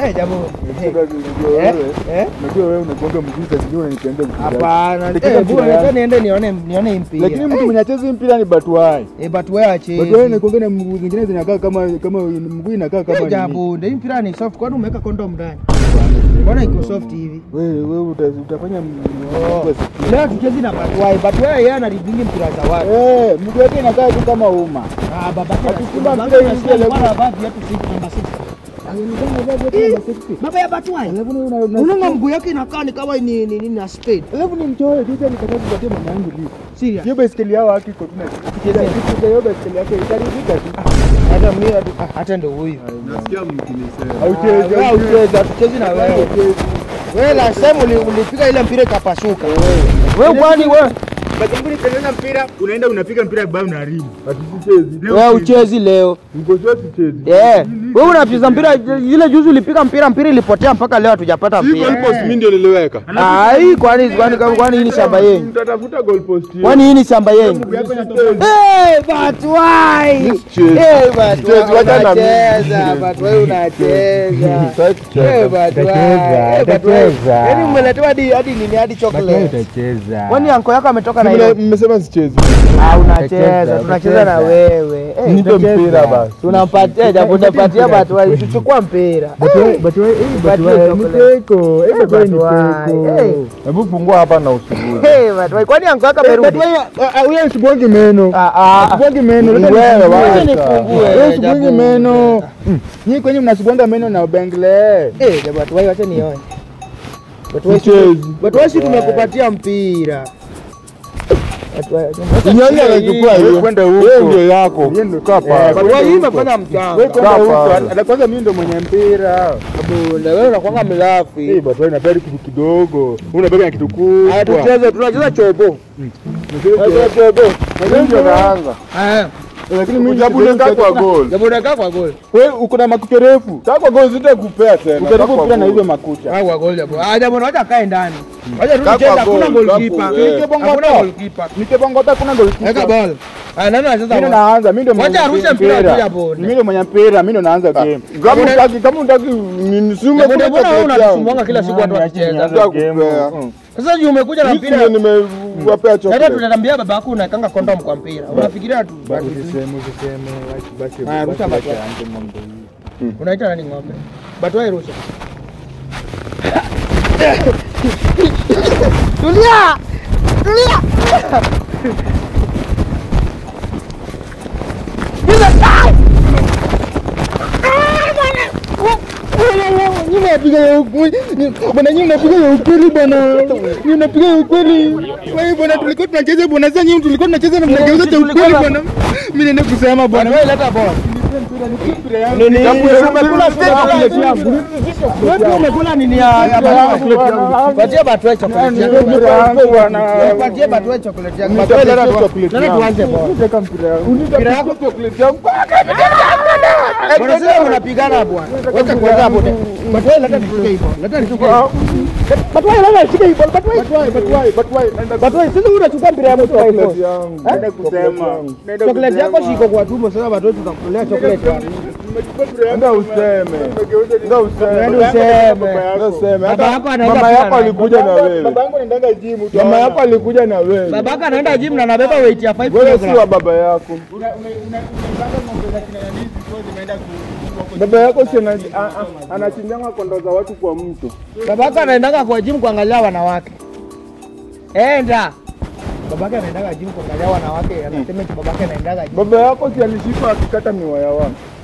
Eh, jambo. Eh, Unajua eh, wewe, eh. unajua wewe unagonga mguu saa zingine unanipenda mpira. Hapana. Lakini Eh, mpira bwana, yangu- acha niende nione nione hii mpira. Lakini mtu mwenye achezi mpira ni Batuai. Eh, but wewe acheze. Batuai anagonga na mguu zingine zinakaa kama kama mguu inakaa kama Eh, nini. jambo, ndio hii mpira ni soft. Kwani umeweka condom ndani? Mbona iko soft hivi? Wewe wewe uta- utafanya Oh. Leo tuchezi na Batwai. Batwai yeye anaribingi mpira za watu. Eh, mguu yake inakaa tu kama uma. Ah, babake Akisema babake mpira anasikia ingia alikuwa anavaa viatu six number six. Baba ya Batwai. Alafu ni una- una- Unaona mguu yake inakaa ni kama ni ni ni na spade. Alafu ni mchoyo kisha nikataa kupatia mama yangu lift. Serious. Hiyo baiskeli yao haki iko tuna. Kicheza hiyo baiskeli yake itaribika tu. Hata mimi hata- hata ndio huyu. Nasikia mkinisema. Hauchezi, Wewe hauchezi. ucheza, tuchezi na wewe. Hauchezi. Wewe la sema uli- ulipiga ile mpira ikapasuka. Wewe kwani wewe Basi mbona ukicheza mpira unaenda unapiga mpira vibaya unaharibu. Hatuchezi. wewe uchezi leo. Ngoja tucheze. Eh, wewe unacheza mpira ile juzi ulipiga mpira mpira ilipotea mpaka leo hatujapata Hii mpira. goalpost mimi ndio niliweka. Ai, kwani kwani kwani hii ni shamba yenu? Mtatafuta goal post hiyo. Kwani hii ni shamba yenu? Mguu yako inatoka. Eh, but why? Sichezi. Eh, but Sichezi, why wacha na mimi. unacheza? But why unacheza? Sasa tucheze. Eh, but why? Utacheza, Eh, but why? utacheza. Yaani umeletewa hadi hadi nini hadi chocolate. utacheza. Kwani anko yako ametoka na Mimi hiyo? mmesema sichezi. Ah, unacheza, Utacheza, tunacheza na utacheza. wewe. Eh, Nipe utacheza. mpira basi. tunampatia japo tunapatia but why? Tuchukua mpira. Batuwe, batuwe, eh, batuwe, ni peko. Eh, batuwe ni Batuwe, eh. peko. Hebu fungua hapa na usubuhi. Eh, but why? Kwani anko yako amerudi? Batuwe, ah, ah, huyo sibongi meno. Ah, ah. Sibongi meno. Ni leta wewe, nifungue. wacha. nifungue. Wewe Eh, sibongi jabu. meno. Mm. Nyinyi kwenye mnasibonga meno na bengle. Eh, jabu watu wai wacha nione. Watu wai Sichezi. watu wai si tumekupatia mpira. Watu wai. Nyanya anachukua Wewe hiyo. kwenda huko. Wewe ndio yako. Yeye ndio Kaa Eh, pale. Watu wai hii imefanya mchanga. Wewe kwenda Kaa huko. pale. Hata kwanza mimi ndo mwenye mpira. Bunda wewe unakuanga Eh, mlafi. batuwe inapenda kitu kidogo. Unabega na kitu Haya kubwa. tucheze, tunacheza chobo. Tunacheza chobo. Mimi ndio naanza. Haya. Lakini mimi Jabu unakaa kwa goal. Jabu unakaa kwa goli. Wewe uko na makucha refu. Kaa kwa goal sitakupea tena. Kaa Ujaribu kwa mpira na goal. hizo makucha. Ah, kwa goli jabu. Ah, jabu unawacha kae ndani. Wacha Kaa kwa tucheze, hakuna goal, goalkeeper. kaa kwa- eh. Hakuna goalkeeper. Nikibongota kuna Weka goalkeeper. ball. Ah, nani anacheza Mimi ndo ball? naanza, mimi ndo Wacha arushe mpira tu ya bonde. Mimi ndo mwenye mpira, mimi ndo naanza game. Kama utaki kama utaki nisume Jabu, kuna mbona wewe chocolate yangu. unasumbuanga kila siku watu wakicheza? Sitakupea. Sasa juu umekuja na Mimi mpira. ndio nimewapea Hata chocolate. tunatambia baba yako unawekanga kondom kwa mpira. Unafikiria tu. Usiseme, usiseme, basi basi. Haya, rusha basi basi. aanze mambo hii. Unaita nani ng'ombe? Batwai rusha. Tulia! Tulia! Bila kai! Nyinyi mnapiga ya ukweli. Bwana nyinyi mnapiga ya ukweli bwana. Nyinyi mnapiga ya ukweli. Wewe bwana tulikuwa tunacheza bwana sasa nyinyi tulikuwa tunacheza na mnageuza cha ukweli bwana. Mimi naenda kusema bwana. Batwai leta ball. Nini? Umekula chocolate yangu. Wewe umekula nini ya ya baba? Patia Batwai chocolate yako. Patie Batwai chocolate yako. Batwai leta chocolate. Leta tuanze ball. Unataka mpira yangu. Mpira yako chocolate yangu. Bwana sasa unapigana bwana. Weka kwanza hapo. Batwai leta nishike hii ball. Leta nishike. Batwai leta nishike hii ball. Batwai. Batwai, batwai, batwai. Naenda Batwai sasa unachukua mpira ya mtu wa hivyo. Chocolate yangu. Naenda kusema. Naenda Chocolate yako kusema. shiko kwa tumbo sasa Batwai tutakulea chocolate. Ndio useme. Ndio useme. Ndio useme. Ndio useme. Baba Hata yako anaenda mama pia yako na- alikuja na wewe. Baba yangu anaendaga gym tu. Mama yako alikuja na wewe. Babaka anaenda gym na anabeba weight ya 5 Wewe si kg. wa baba yako. Baba yako si ana- a- a- anachinjanga kondoo za watu kwa mto. Babaka anaendanga kwa gym kuangalia wanawake. Enda. Babaka anaendaga gym kuangalia wanawake. Anasema eti babaka anaendaga gym. Baba yako si alishika akikata miwa ya watu.